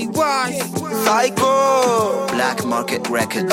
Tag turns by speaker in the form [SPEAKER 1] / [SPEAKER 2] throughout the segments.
[SPEAKER 1] wise.
[SPEAKER 2] Psycho.
[SPEAKER 3] Black Market Records.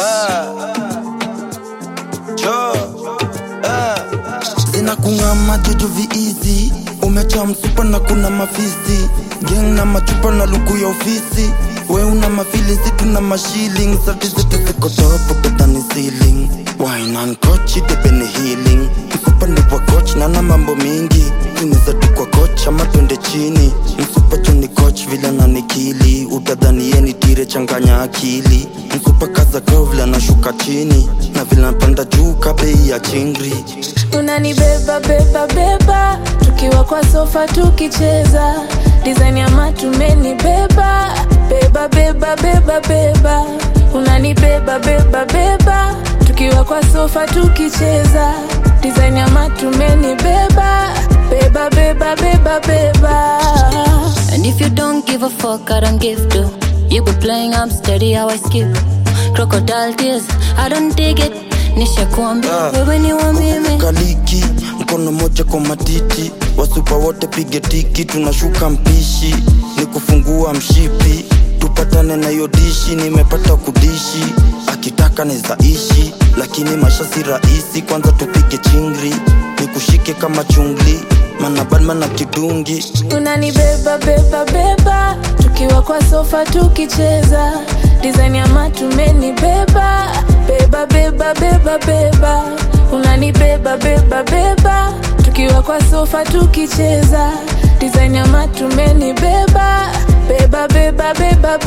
[SPEAKER 2] zinakung'ama jojo viizi umecha msupa na kuna mafizi geng na machupa na luku ya ofisi we una mafilizi tuna mashiling sati zetu ziko topo kutani ceiling wainankochi depeni healing msupa ni wa coach nana mambo mingi tuneza tu kwa coach ama twende chini msupa chuni coach vile nanikili utadhani yeni tire changanya akili msupa kaza kovla nashuka chini na vile napanda juu kabei ya chingri
[SPEAKER 4] unanibeba beba beba tukiwa kwa sofa tukicheza design ya matumeni beba beba beba beba beba unanibeba beba beba tukiwa kwa sofa tukicheza design ya matumeni beba beba beba beba beba
[SPEAKER 5] And if you don't give a fuck, I don't give to. You be playing, I'm steady, how I skip. Crocodile tears, I don't dig it. Nisha kuambia
[SPEAKER 2] Ah.
[SPEAKER 5] wewe ni wa mimi.
[SPEAKER 2] kaliki mkono moja kwa matiti wasupa wote pige tiki tunashuka mpishi ni kufungua mshipi tupatane na hiyo dishi nimepata kudishi akitaka nizaishi lakini maisha si rahisi kwanza tupige chingri nikushike kama chungli mana badman na kidungi
[SPEAKER 4] unanibeba beba beba tukiwa kwa sofa tukicheza design ya matumeni beba beba beba beba beba unanibeba beba beba tukiwa kwa sofa tukicheza design ya matumeni beba beba beba beba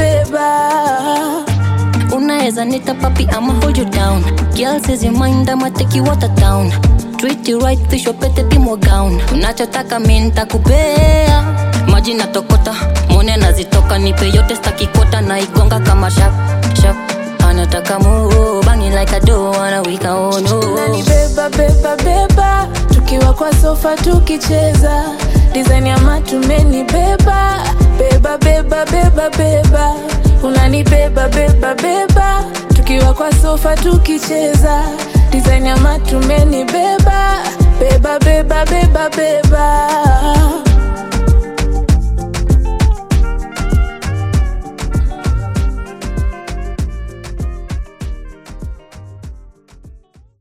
[SPEAKER 4] beba
[SPEAKER 5] Unaweza nita papi, I'ma hold you down. Girl says your mind, I'ma take you out of town. Treat you right, fish your pete pimo gown. Unachotaka mi nitakupea. Maji natokota, mone nazitoka, nipe yote staki kota na igonga kama shap shap. Anataka move, banging like a do, wanna wika oh no.
[SPEAKER 4] unanibeba beba beba tukiwa kwa sofa tukicheza design ya matumeni beba beba beba beba beba unanibeba beba beba tukiwa kwa sofa tukicheza design ya matumeni beba beba beba beba beba